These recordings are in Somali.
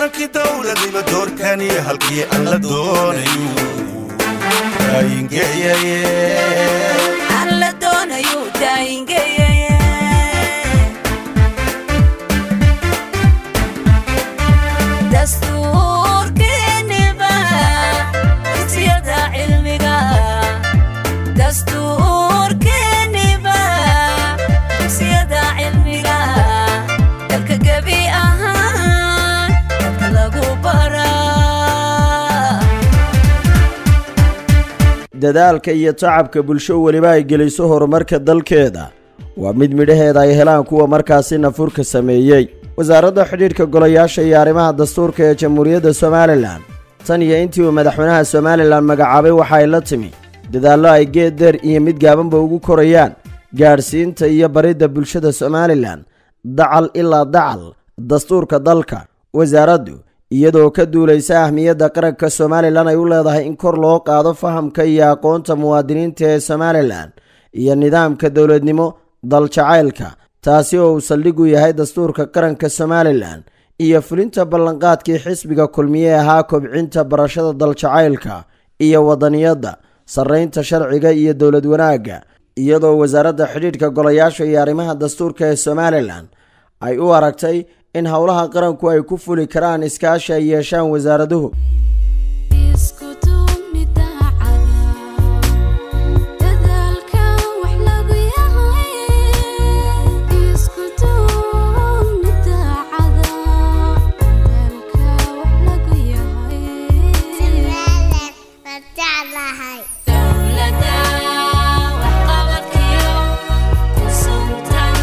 hannaankii dowladiba doorkaniyo halkii aan la doonayu daayingeeyaye aan la doonayu daayingeeyaye dastuurkeeniba dugsiyada cilmiga dastuurkeeniba dugsiyada cilmiga dalka gebi ahaan dadka lagu baraa dadaalka iyo tacabka bulsho weliba ay geliso horumarka dalkeeda waa mid midhaheeda ay helaan kuwa markaasi nafurka sameeyey wasaaradda xidhiidhka golayaasha iyo arrimaha dastuurka ee jamhuuriyadda somalilan tan iyo intii uu madaxweynaha somalilan magacaabay waxa ay la timi dadaallo ay geed deer iyo mid gaabanba ugu korayaan gaadhsiinta iyo baridda bulshada somalilan dacal ilaa dacal dastuurka dalka wasaaraddu iyadoo ka duulaysa ahmiyadda qaranka somalilan ay u leedahay in kor loo qaado fahamka iyo aqoonta muwaadiniinta ee somalilan iyo nidaamka dowladnimo daljacaylka taasi oo uu saldhig u yahay dastuurka qaranka somalilan iyo fulinta ballanqaadkii xisbiga kulmiye ahaa kobcinta barashada daljacaylka iyo wadaniyadda sarraynta sharciga iyo dowlad wanaagga iyadoo wasaaradda xidhiidhka golayaasha iyo arrimaha dastuurka ee somalilan ay u aragtay in howlaha qaranku ay ku fuli karaan iskaashi ay yeeshaan wasaaraduhu isku duubni daacada dadaalka wax lagu yahay isku duubni daacada dadaalka wax lagu yahay dowladda waxqabadkiyo ku suntan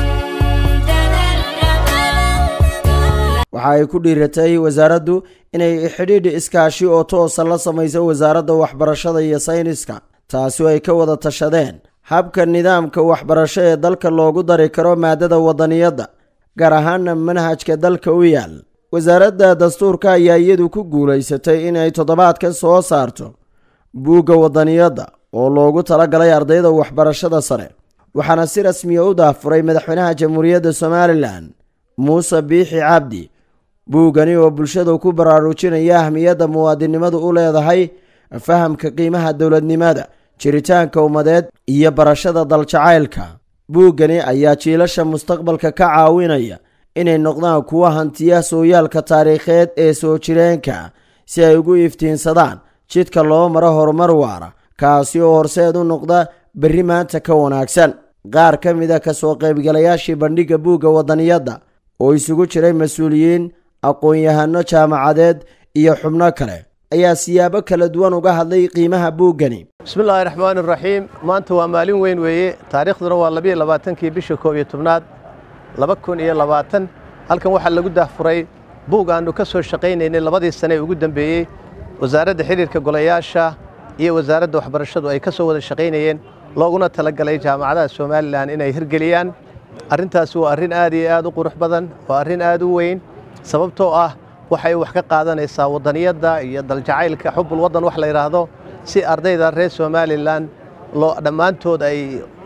dadaldhaba waxa ay ku dhiiratay wasaaraddu inay xidhiidh iskaashi oo toosa la samayso wasaaradda waxbarashada iyo sayniska taasi oo ay ka wada tashadeen habka nidaamka waxbarasho ee dalka loogu dari karo maadada wadaniyadda gaar ahaana manhajka dalka u yaal wasaaradda dastuurka ayaa iyadu ku guulaysatay inay toddobaadkan soo saarto buugga wadaniyadda oo loogu talagalay ardayda waxbarashada sare waxaana si rasmiya u daafuray madaxweynaha jamhuuriyadda somalilan muuse biixi cabdi buuggani oo bulshada ku baraarujinaya ahmiyadda muwaadinnimadu u leedahay fahamka qiimaha dowladnimada jiritaanka ummadeed iyo barashada daljacaylka buuggani ayaa jiilasha mustaqbalka ka caawinaya inay noqdaan kuwa hantiya sooyaalka taariikheed ee soo jireenka si ay ugu iftiinsadaan jidka loo maro horumar waara kaasi oo horseed u noqda berri maanta ka wanaagsan qaar ka mid a kasoo qaybgalayaashii bandhigga buugga wadaniyadda oo isugu jiray mas-uuliyiin aqoon-yahano jaamacadeed iyo xubno kale ayaa siyaabo kala duwan uga hadlay qiimaha buuggani bismillaahi raxmaani raxiim maanta waa maalin weyn weeye taariikhduna waa labiyo labaatankii bisha koob iyo tobnaad laba kun iyo labaatan halkan waxaa lagu daahfuray buug aannu ka soo shaqaynaynay labadii sane ee ugu dambeeyey wasaaradda xidhiirka golayaasha iyo wasaaradda waxbarashadu ay ka soo wada shaqaynayeen looguna talagalay jaamacadaha somalilan inay hirgeliyaan arrintaasi waa arrin aad iyo aad u qurux badan waa arrin aad u weyn sababtoo ah waxay wax ka qaadanaysaa wadaniyadda iyo daljacaylka xubul waddan wax la yidhaahdo si ardayda reer somalilan loo dhammaantood ay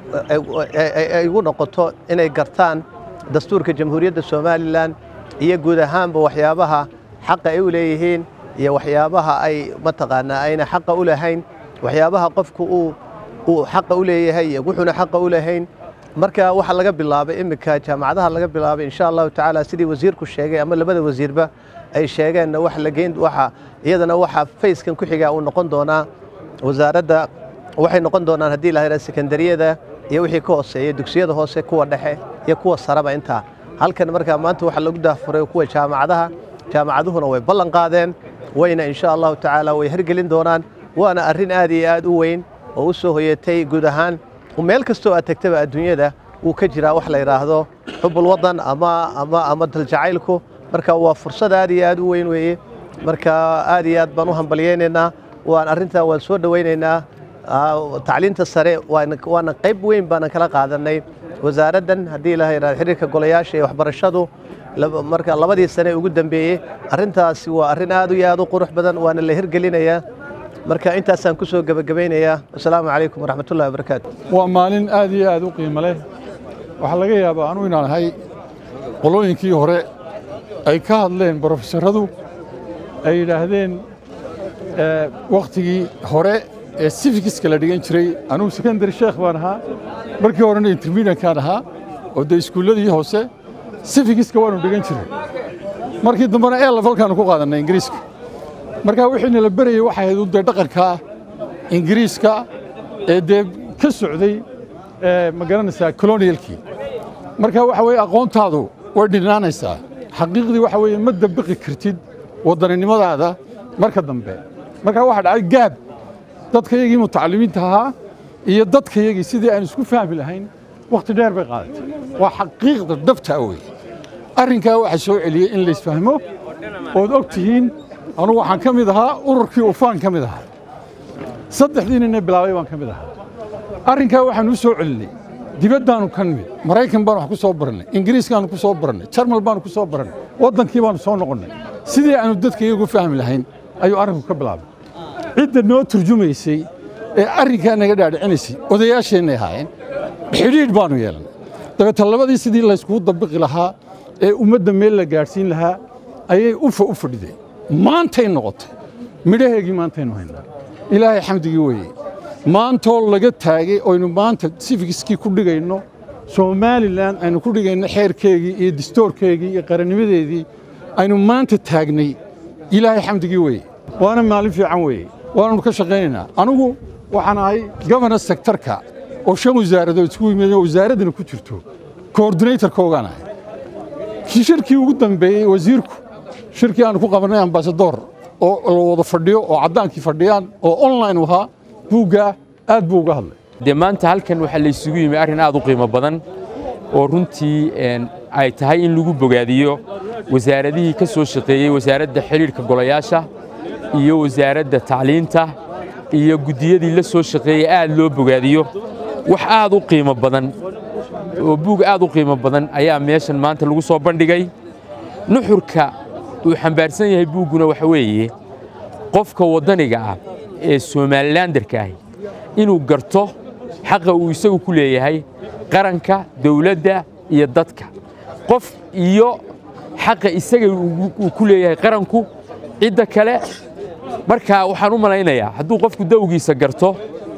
ay ugu noqoto inay gartaan dastuurka jamhuuriyadda somalilan iyo guud ahaanba waxyaabaha xaqa ay u leeyihiin iyo waxyaabaha ay mataqaanaa ayna xaqa u lahayn waxyaabaha qofku uu uu xaqa u leeyahay iyo wuxuuna xaqa u lahayn marka waxaa laga bilaabay iminka jaamacadaha laga bilaabay insha allahu tacaala sidii wasiirku sheegay ama labada wasiirba ay sheegeenna wax la geyn waxa iyadana waxa fayskan ku xigaa uu noqon doonaa wasaaradda waxay noqon doonaan haddii la yidhaha sekondariyada iyo wixii ka hooseeya dugsiyada hoose kuwa dhexe iyo kuwa saraba intaa halkan markaa maanta waxaa lagu daafuray kuwa jaamacadaha jaamacaduhuna way ballan qaadeen wayna insha allahu tacaala way hirgelin doonaan waana arrin aad iyo aad u weyn oo u soo hoyatay guud ahaan meel kastoo aad tegtaba adduunyada wuu ka jiraa wax la yidhaahdo xubul waddan ama ama ama daljacaylku marka waa fursad aad iyo aad u weyn weeye marka aad iyo aad baan u hambalyaynaynaa waan arrintaa waan soo dhowaynaynaa tacliinta sare waana qayb weyn baanan kala qaadanay wasaaraddan haddii la yidhahdo xiriirka golayaasha iyo waxbarashadu marka labadii sane ugu dambeeyey arrintaasi waa arrin aad iyo aad u qurux badan waana la hirgelinayaa marka intaasaan ku soo gebagabaynayaa asalaamu calaykum waraxmatullahi wabarakaatu waa maalin aad iyo aad u qiimo leh waxaa laga yaabaa anu inaan ahay qolooyinkii hore ay ka hadleen brofesoradu ay yidhaahdeen wakhtigii hore ee sifikiska la dhigan jiray anugu secondary sheekh baan ahaa markii horena intermediankaan ahaa oo dee iskuulladii hoose sifikiska waanu dhigan jiray markii dambena ee lafalkaanu ku qaadannay ingiriiska markaa wixiina la berayey waxay ahayd dee dhaqanka ingiriiska ee dee ka socday ma garanaysaa colonialkii marka waxa weeye aqoontaadu way dhinaanaysaa xaqiiqdii waxa weeye ma dabiqi kartid waddaninimadaada marka dambe marka waxaa dhacay gaab dadkayagii mutacalimiinta ahaa iyo dadkayagii sidii aan isku fahmi lahayn wakhti dheer bay qaadatay waa xaqiiqda dhabtaa wey arrinkaa waxaa soo celiyey in laysfahmo ood og tihiin anugu waxaan ka mid ahaa ururkii ufaan ka mid ahaa saddexdii ninee bilaabay baan ka mid ahaa arrinkaa waxaan u soo celinay dibaddaannu ka nimid maraykan baanu wax ku soo barannay ingiriiskaannu ku soo barannay jarmal baanu ku soo barannay waddankii baannu soo noqonnay sidii aanu dadka iyagu fahmi lahayn ayuu arrinku ka bilaabay cidda noo turjumaysay ee arrinkaa naga dhaadhicinaysay odayaasheennay ahaayeen xidhiidh baannu yeelannay dabeeta labadii sidii layskugu dabiqi lahaa ee ummadda meel la gaadhsiin lahaa ayay ufa u fadhideen maantay noqotay midhaheegii maantaynu haynaa ilaahay xamdigii weeye maantoo laga taagay oynu maanta sifikiskii ku dhigayno somalilan aynu ku dhigayno xeerkeegii iyo distoorkeegii iyo qarannimadeedii aynu maanta taagnay ilaahay xamdigii weeye waana maalin fiican weeye waananu ka shaqaynaynaa anigu waxaan ahay gobernor sektarka oo shan wasaaradood isku yimid oo wasaaraddana ku jirto koordinatorkoogaan ahay shirkii ugu dambeeyey wasiirku shirkii aanu ku qabannay ambasadoor oo la wada fadhiyo oo caddaankii fadhiyaan oo online ahaa buuggaa aad buu uga hadlay dee maanta halkan waxaa la isugu yimi arrin aad u qiimo badan oo runtii ay tahay in lagu bogaadiyo wasaaradihii ka soo shaqeeyey wasaaradda xidhiidhka golayaasha iyo wasaaradda tacliinta iyo guddiyadii la soo shaqeeyey aad loo bogaadiyo wax aad u qiimo badan oo buug aad u qiimo badan ayaa meeshan maanta lagu soo bandhigay nuxurka uu xambaarsan yahay buugguna waxa weeye qofka waddaniga ah ee somalilandarka ahi inuu garto xaqa uu isagu ku leeyahay qaranka dawladda iyo dadka qof iyo xaqa isaga uu ku leeyahay qaranku cidda kale markaa waxaan u malaynayaa hadduu qofku dawgiisa garto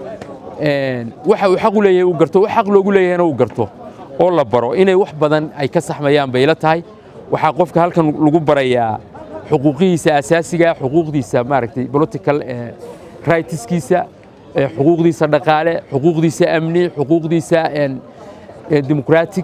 waxa uu xaq u leeyahay uu garto wax xaq loogu leeyahayna uu garto oo la baro inay wax badan ay ka saxmayaan bay la tahay waxaa qofka halkan lagu barayaa xuquuqihiisa asaasiga xuquuqdiisa maaragtay political rightskiisa xuquuqdiisa dhaqaale xuquuqdiisa amni xuquuqdiisa democratic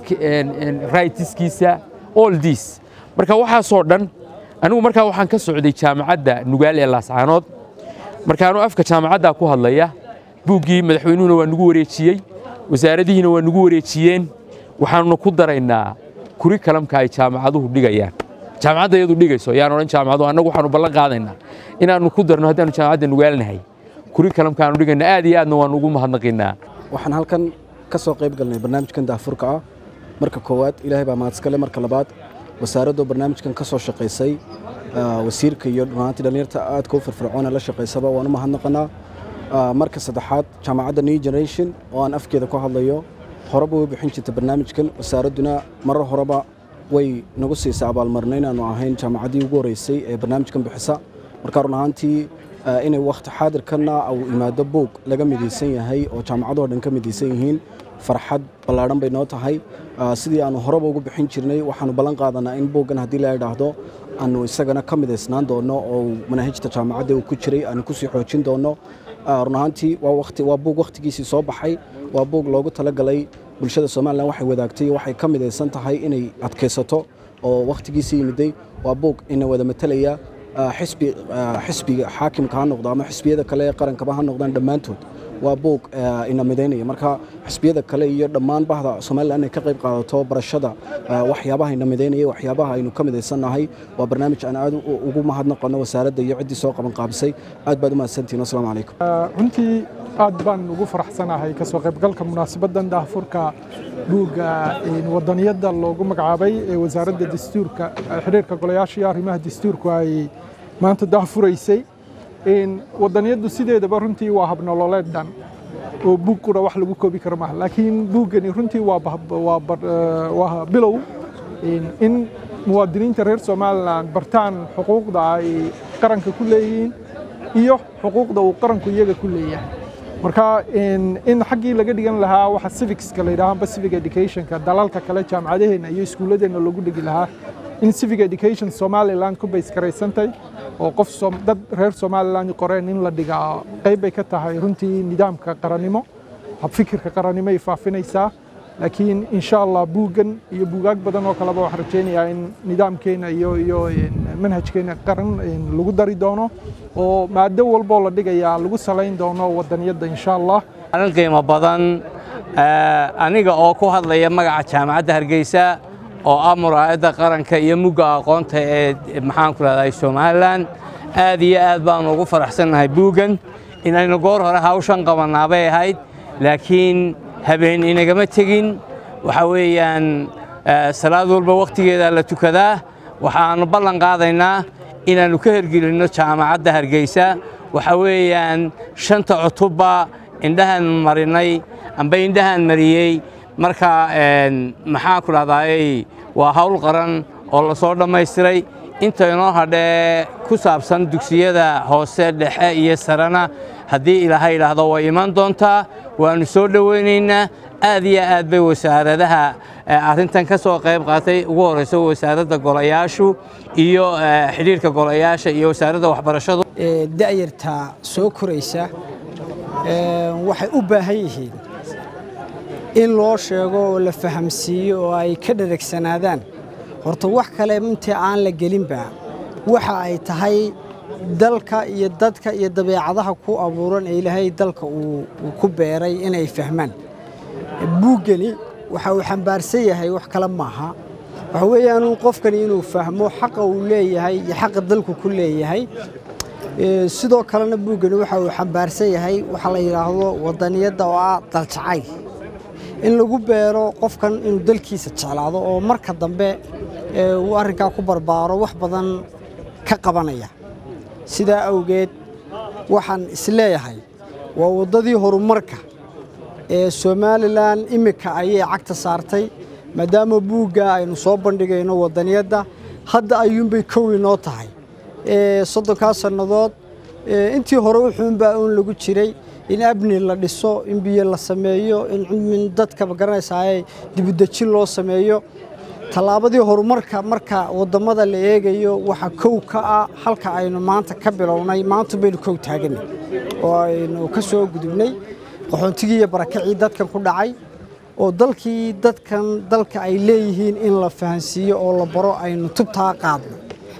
rightskiisa all this marka waxaasoo dhan anigu markaa waxaan ka socday jaamacadda nugaal ee laascaanood markaanu afka jaamacaddaa ku hadlaya buuggii madaxweynuhuna waa nagu wareejiyey wasaaradihiina waa nagu wareejiyeen waxaanuna ku daraynaa kuri kalamka ay jaamacaduhu dhigayaan jaamacadda iyadu dhigayso yaan odhan jaamacaduhu annagu waxaanu ballan qaadaynaa inaannu ku darno haddaanu jaamacadda nugaalnahay kuri kalamka aanu dhigayna aad iyo aadna waanu ugu mahadnaqaynaa waxaan halkan ka soo qayb galnay barnaamijkan daafurka ah marka koowaad ilaahay baa mahadskale marka labaad wasaaraddu barnaamijkan ka soo shaqaysay wasiirka iyo dhunaantii dhallinyarta aadka u firfircoona la shaqaysaba waan u mahadnaqanaa marka saddexaad jaamacadda new generation oo aan afkeeda ku hadlayo horeba way bixin jirta barnaamijkan wasaaradduna marar horeba way nagu siisay abaalmarina inaanu ahayn jaamacaddii ugu horeysay ee barnaamijkan bixisa marka run ahaantii inay wakhti xaadirkanna uu imaado buug laga midaysan yahay oo jaamacadoo dhan ka midaysan yihiin farxad ballaadhan bay noo tahay sidii aanu horeba ugu bixin jirnay waxaanu ballan qaadanaa in buuggan haddii la idhaahdo aanu isagana ka midaysnaan doonno oo manaahijta jaamacadda uu ku jiray aanu kusii xoojin doonno run ahaantii waa buug wakhtigiisii soo baxay waa buug loogu talagalay bulshada somalilan waxay wadaagtay waxay ka midaysan tahay inay adkaysato oo wakhtigiisii yimiday waa buug ina wada matalaya xisbi xisbiga xaakimka ha noqdo ama xisbiyada kale ee qarankaba ha noqdaan dhammaantood waa buug ina midaynaya marka xisbiyada kale iyo dhammaan bahda somalilan inay ka qayb qaadato barashada waxyaabaha ina midaynaya waxyaabaha aynu ka midaysannahay waa barnaamij aan aad ugu mahadnaqano wasaaradda iyo ciddii soo qaban qaabisay aad baad u mahadsantihin wasalaamu calaykum runtii aad baan ugu faraxsanahay ka soo qaybgalka munaasabaddan daahfurka buugga wadaniyadda loogu magacaabay ee wasaaradda dastuurka xidhiirka golayaasha iyo arrimaha dastuurku ay maanta daahfuraysay wadaniyaddu sideedaba runtii waa habnololeed dhan oo buug qura wax lagu koobi karo maaha laakiin buuggani runtii waa bilow in muwaadiniinta reer somalilan bartaan xuquuqda ay qaranka ku leeyihiin iyo xuquuqda uu qaranku iyaga ku leeyahay marka in xaggii laga dhigan lahaa waxa civicska la yidhaha amba civic educationka dalalka kale jaamacadaheenna iyo iskuulladeenna loogu dhigi lahaa in civic education somaliland ku baysgaraysantay oo qof dad reer somaliland qoreen in la dhigaa qayb bay ka tahay runtii nidaamka qarannimo habfikirka qarannimo ay faafinaysaa laakiin insha allah buuggan iyo buugaag badan oo kaleba waxaan rajaynayaa in nidaamkeena iyo iyo manhajkeena qaran lagu dari doono oo maado walboo la dhigayaa lagu salayn doono wadaniyadda insha allah arrin qiimo badan aniga oo ku hadlaya magaca jaamacadda hargeysa oo ah muraayadda qaranka iyo mugga aqoonta ee maxaanku rahday somalilan aad iyo aad baanu ugu faraxsannahay buuggan inaynu goor hore hawshan qabannaa bay ahayd laakiin habeen inagama tegin waxa weeyaan salaad walba wakhtigeeda la tukadaa waxaannu ballan qaadaynaa inaannu ka hergelinno jaamacadda hargeysa waxa weeyaan shanta cutubba indhahaan marinay amba indhahaan mariyey marka maxaan ku dhahdaayey waa hawl qaran oo la soo dhammaystiray inta inoo hadhee ku saabsan dugsiyada hoose dhexe iyo sarena haddii ilaahay idhaahdo way iman doontaa waannu soo dhowaynaynaa aad iyo aad bay wasaaradaha arrintan ka soo qayb qaatay ugu horrayso wasaaradda golayaashu iyo xidhiirka golayaasha iyo wasaaradda waxbarashadu da'yarta soo koraysa waxay u baahan yihiin in loo sheego oo la fahamsiiyo oo ay ka dharagsanaadaan horta wax kale intii aan la gelinba waxa ay tahay dalka iyo dadka iyo dabeecadaha ku abuuran ee ilaahay dalka uu ku beeray inay fahmaan buuggani waxa uu xambaarsan yahay wax kale maaha waxa weeyaan qofkani inuu fahmo xaqa uu leeyahay iyo xaqa dalku ku leeyahay sidoo kalena buuggani waxa uu xambaarsan yahay waxa la yidhaahdo wadaniyadda oo ah daljacayl in lagu beero qofkan inuu dalkiisa jeclaado oo marka dambe uu arrinkaa ku barbaaro wax badan ka qabanaya sidaa awgeed waxaan isleeyahay waa waddadii horumarka ee somalilan iminka ayay cagta saartay maadaama buugga aynu soo bandhigayno wadaniyadda hadda ayuunbay kow inoo tahay soddonkaa sannadood intii hore wuxuunbaa uun lagu jiray in abni la dhiso in biyo la sameeyo in dadka magaranaysaay dibudejin loo sameeyo tallaabadii horumarka marka wadamada la eegayo waxa kow ka ah halka aynu maanta ka bilownay maanta baynu kow taaganay oo aynu ka soo gudubnay qaxoontigii iyo barakacii dadkan ku dhacay oo dalkii dadkan dalka ay leeyihiin in la fahansiiyo oo la baro aynu tubtaa qaadno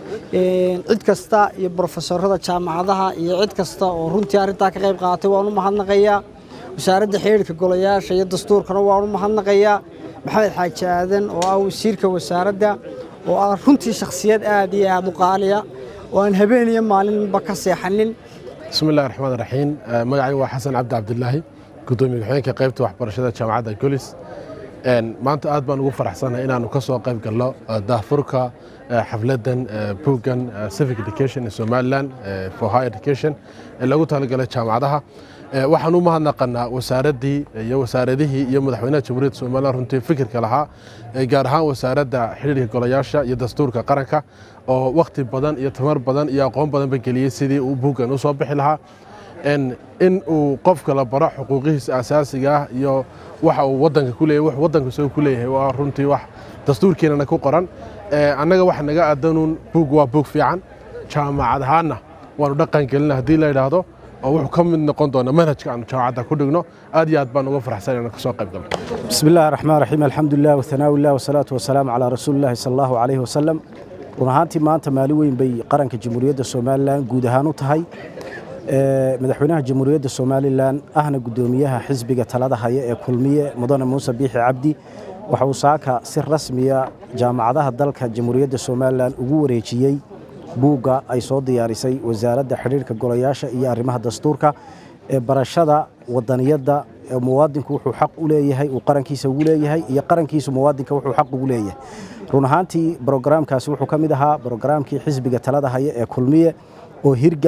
cid kasta iyo brofesorada jaamacadaha iyo cid kasta oo runtii arrintaa ka qayb qaaatay waan u mahadnaqayaa wasaaradda xiriirka golayaasha iyo dastuurkana waan u mahadnaqayaa maxamed xaaji aadan oo ah wasiirka wasaaradda oo ah runtii shakhsiyad aad iyo aad u qaaliya oo aan habeen iyo maalinba ka seexanin bismi illahi raxmaan raxiim magacayga waa xasan cabdi cabdilaahi gudoomiye ku-xigeenka qaybta waxbarashada jaamacadda golis maanta aad baan ugu faraxsanahay inaanu ka soo qayb galno daahfurka xafladan buuggan civic education in somaliland for high education ee lagu talagalay jaamacadaha waxaan u mahadnaqanaa wasaaraddii iyo wasaaradihii iyo madaxweynaha jamhuuriyadda somaliland runtii fikirka lahaa gaar ahaan wasaaradda xidhiirka golayaasha iyo dastuurka qaranka oo wakhti badan iyo tamar badan iyo aqoon badanba geliyey sidii uu buuggan u soo bixi lahaa in uu qofka la baro xuquuqihiisa asaasiga ah iyo waxa uu wadanka ku leeyahay wax wadanka soo ku leeyahay waa runtii wax dastuurkeenana ku qoran annaga waxa naga aadanuun buug waa buug fiican jaamacad ahaanna waanu dhaqan gelina haddii la yidhaahdo oo wuxuu ka mid noqon doona manhajka aanu jaamacadda ku dhigno aad iyo aad baan uga farxsan inaan ka soo qayb galno بسم الله الرحمن الرحيم الحمد لله وثناء الله والصلاة والسلام على رسول الله صلى الله عليه وسلم run ahaantii maanta maalin weyn bay qaranka jamhuuriyadda somalilan guud ahaan u tahay madaxweynaha jamhuuriyadda somalilan ahna guddoomiyaha xisbiga talada haya ee kulmiye mudane muuse biixi cabdi waxa uu saaka si rasmiya jaamacadaha dalka jamhuuriyadda somalilan ugu wareejiyey buugga ay soo diyaarisay wasaaradda xidhiirka golayaasha iyo arrimaha dastuurka ee barashada wadaniyadda muwaadinku wuxuu xaq u leeyahay uu qarankiisa ugu leeyahay iyo qarankiisu muwaadinka wuxuu xaq ugu leeyahay run ahaantii brogaraamkaasi wuxuu ka mid ahaa brogaraamkii xisbiga talada haya ee kulmiye oo hirgalay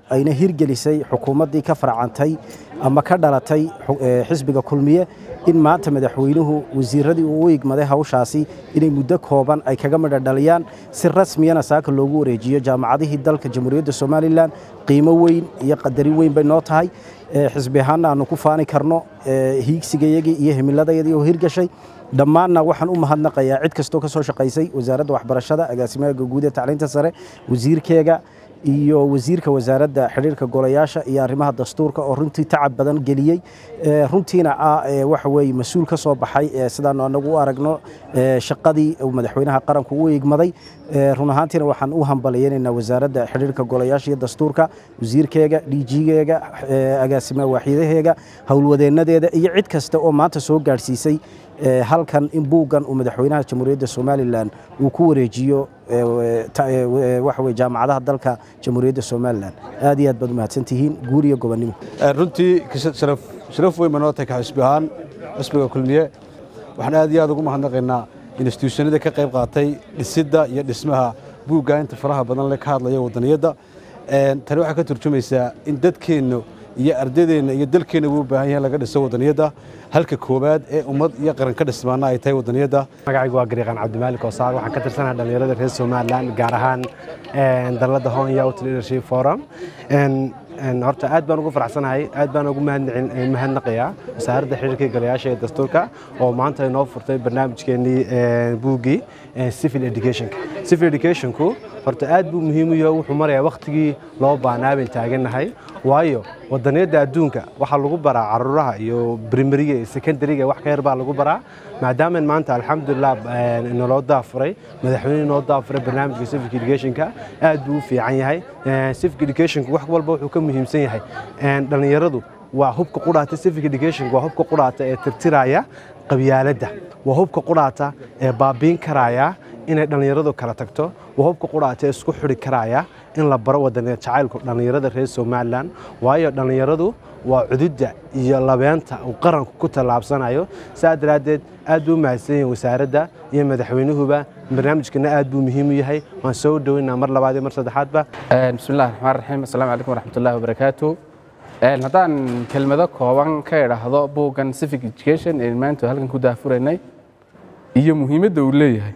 ayna hirgelisay xukuumaddii ka farcantay ama ka dhalatay xu- ee, xisbiga kulmiye in maanta madaxweynuhu wasiiradii uu u igmaday hawshaasi inay muddo kooban ay kaga midha dhaliyaan si rasmiyana saaka loogu wareejiyo jaamacadihii dalka jamhuuriyadda somalilan qiimo weyn iyo qadarin weyn bay noo tahay ee, xisbi ahaanna aanu ku faani karno ee, hiigsigayagii iyo himiladayadii oo hirgashay dhammaanna waxaan u mahadnaqayaa cid kastoo ka soo shaqaysay wasaaradda waxbarashada agaasimaha guud ee tacliinta sare wasiirkeega iyo wasiirka wasaaradda xidhiirka golayaasha iyo arrimaha dastuurka oo runtii tacab badan geliyey ee, runtiina ah ee, waxa weeye mas-uul ka soo baxay ee, sidaanu anagu u aragno ee, shaqadii uu madaxweynaha qaranku u igmaday ee, run ahaantiina waxaan u hambaliyeynaynaa wasaaradda xidhiirka golayaasha iyo dastuurka wasiirkeega dhiijigeega agaasimaha waaxyadaheega howlwadeennadeeda iyo cid kasta oo maanta soo gaadhsiisay ee, halkan in buuggan uu madaxweynaha jamhuuriyadda somalilan uu ku wareejiyo ee, ta- ee, waxa weye jaamacadaha dalka jamhuuriyadda somalilan aad iyo aad baad u mahadsantihiin guur iyo gobonnimo runtii kis- sharaf sharaf weyn baa noo tahay ka xisbi ahaan xisbiga kulmiye waxaan aad iyo aad ugu mahadnaqaynaa instituushyanada ka qayb qaatay dhisidda iyo dhismaha buugga inta faraha badan leh ka hadlaya wadaniyadda Een, tani waxay ka turjumaysaa in dadkeennu iyo ardadeenna iyo dalkeenna uu u baahan yahay in laga dhiso wadaniyadda halka koowaad ee ummad iyo qaran ka dhismaana ay tahay wadaniyadda magacaygu waa gariiqaan cabdimaalik oosaar waxaan ka tirsanahay dhallinyarada reer somalilan gaar ahaan een, dalladda hon youth leadership forum Een, een, horta aad baan ugu faraxsanahay aad baan ugu mahadnacin- eh, mahadnaqayaa wasaaradda xiriirka golayaasha ee dastuurka oo maanta inoo furtay barnaamijkeenii een, buuggii een, civil educationka civil educationku horta aad buu muhiim u yahay wuxuu marayaa wakhtigii loo baahnaa bayn taagannahay waayo wadaniyadda adduunka waxaa lagu baraa caruuraha iyo primariga iyo secondariga wax ka yar baa lagu baraa maadaama maanta alxamdulilah een, inaloo daafuray madaxweyne inoo daafuray barnaamijka civic educationka aad buu u fiican yahay Een, civic educationka wax walba wuxuu ka muhiimsan yahay Een, dhallinyaradu waa hubka qudhaata civic education waa hubka qudhaata ee tirtiraya qabyaaladda waa hubka qudhaata ee baabiin karaya inay dhallinyaradu kala tagto waa hubka qudhaata ee isku xidhi karaya in la baro wadaniya jacaylku dhallinyarada reer somalilan waayo dhallinyaradu waa cududda iyo labeenta uu qaranku ku tallaabsanayo saa daraaddeed aad buu u mahadsan yahay wasaaradda iyo madaxweynuhuba barnaamijkana aad buu muhiim u yahay waan soo dhoweynaa mar labaad iyo mar saddexaadba بسم الله الرحمن الرحيم السلام عليكم ورحمة الله وبركاته Een, haddaan kelmado kooban ka idhaahdo buuggan civic education ee maanta halkan ku daafuraynay iyo muhiimadda uu leeyahay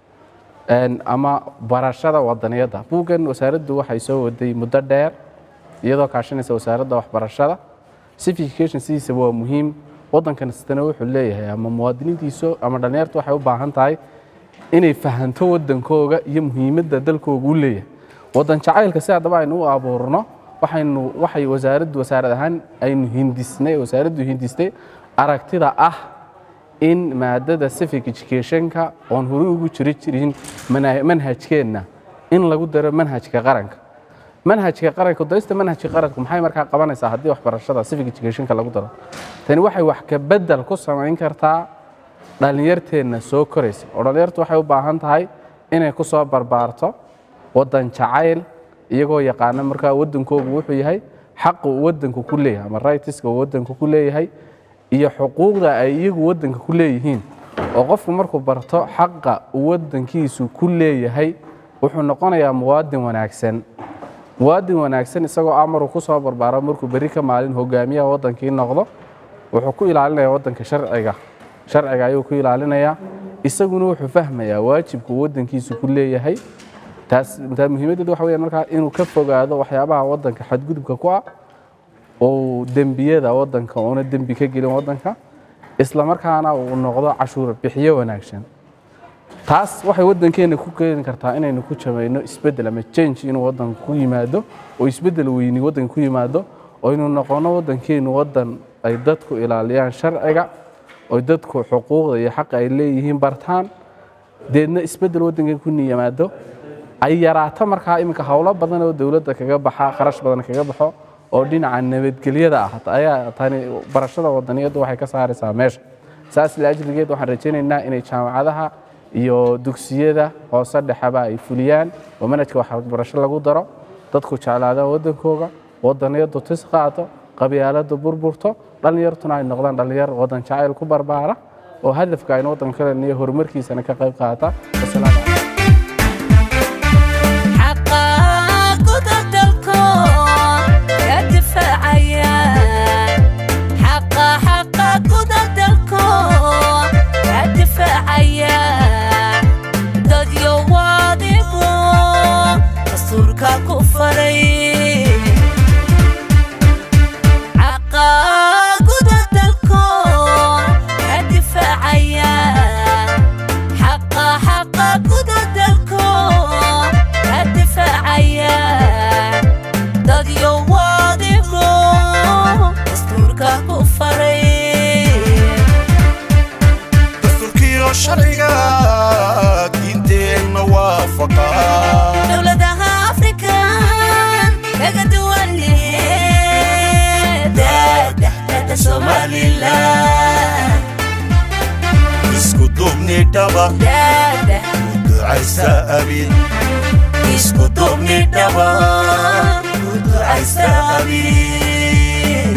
Een, ama barashada wadaniyadda buuggan wasaaraddu waxay soo waday muddo dheer iyadoo kaashanaysa wasaaradda waxbarashada civic education sidiisa waa muhiim waddankan kastana wuxuu leeyahay ama muwaadiniintiisu ama dhallinyartu waxay u baahan tahay inay fahanto waddankooga iyo muhiimadda dalkooga u leeyahay waddan jacaylka si haddaba aynu u abuurno waxaynu waxay wasaaraddu wasaarad ahaan aynu hindisnay wasaaraddu hindistay aragtida ah in maadada civic educationka oon horey ugu jiri jirin mana- manhajkeenna in lagu daro manhajka qaranka manhajka qaranka darista manhajka qaranka maxay markaa qabanaysaa haddii waxbarashada civic educationka lagu daro tani waxay wax ka bedel ku samayn kartaa dhallinyarteenna soo koraysa oo dhallinyartu waxay u baahan tahay inay ku soo barbaarto waddan jacayl iyagoo yaqaana markaa waddankoogu wuxuu yahay xaqa uu waddanku ku leeyahay ama rightska uu waddanku ku leeyahay iyo xuquuqda ay iyagu waddanka ku leeyihiin oo qofku markuu barto xaqa uu waddankiisu ku leeyahay wuxuu noqonayaa muwaadin wanaagsan muwaadin wanaagsan isagoo amaruu ku soo barbaaro markuu berri ka maalin hogaamiyaha waddankii noqdo wuxuu ku ilaalinayaa waddanka sharciga sharciga ayuu ku ilaalinayaa isaguna wuxuu fahmayaa waajibka uu waddankiisu ku leeyahay taas taa muhiimaddeedu waxa weeyaan markaa inuu ka fogaado waxyaabaha waddanka xadgudubka ku ah oo dembiyada waddanka uuna dembi ka gelin waddanka isla markaana uu noqdo cashuur bixiyo wanaagsan taas waxay waddankeena ku keeni kartaa inaynu ku jamayno isbeddel ama change inuu waddanka ku yimaado oo isbeddel weyni waddanka ku yimaado oo inuu noqono waddankeenu waddan ay dadku ilaaliyaan sharciga oo dadku xuquuqda iyo xaqa ay leeyihiin bartaan deedna isbeddel waddankeena ku yimaado ay yaraato markaa iminka howlo badan oo dowladda kaga baxa kharash badan kaga baxo oo dhinaca nabadgelyada ah ayaa tani barashada wadaniyaddu waxay ka saaraysaa meesha saas laajligeed waxaan rajaynaynaa inay jaamacadaha iyo dugsiyada hoose dhexeba ay fuliyaan oo manhajka waxbarasho lagu daro dadku jeclaadaan waddankooga wadaniyaddu tis qaato qabyaaladu burburto dhallinyartuna ay noqdaan dhallinyar waddan jacayl ku barbaara oo hadafka aynu waddanka ka leniyo horumarkiisana ka qayb qaata wasalaamu calaykum xaqaaquda dalkood dastuurka ku faray caqaaguda dalkoon ka difaacaya xaqa xaqa guda dalkoon ka difaacaya dadyo waadigo dastuurka ku faray dastuurkiyo sharciga diinteenna waafaqa dowladaha afrikan kaga duwan daadexdada somalilan isku duubni dhaba daada u ducaysa abid isku duubni dhaba u ducaysa abid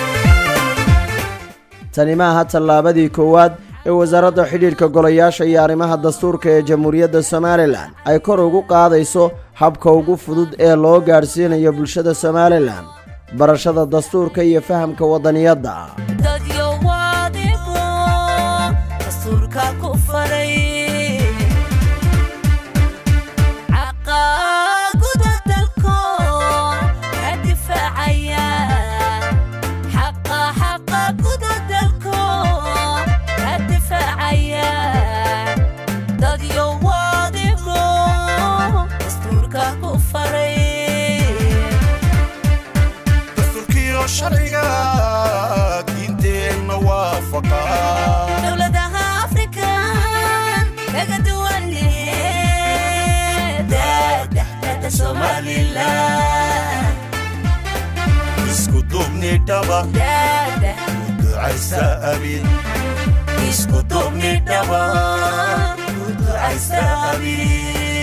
tani maaha tallaabadii koowaad ee wasaaradda xidhiidhka golayaasha iyo arrimaha dastuurka ee jamhuuriyadda somalilan ay kor ugu qaadayso habka ugu fudud ee loo gaadhsiinayo bulshada somalilan barashada dastuurka iyo fahamka waddaniyadda dadyo waadigo dastuurka ku faray caqaaguda dalkoon ka difaacaya xaqa xaqa guda dalkoon ka difaacaya dadyo waadigo dastuurka ku faray dastuurkiyo sharciga diinteenna waafaqa dowladaha afrikan kaga duwan daadexdada somalilan isku duubni dhaba daada u ducaysa abid isku duubni dhaba u ducaysa abid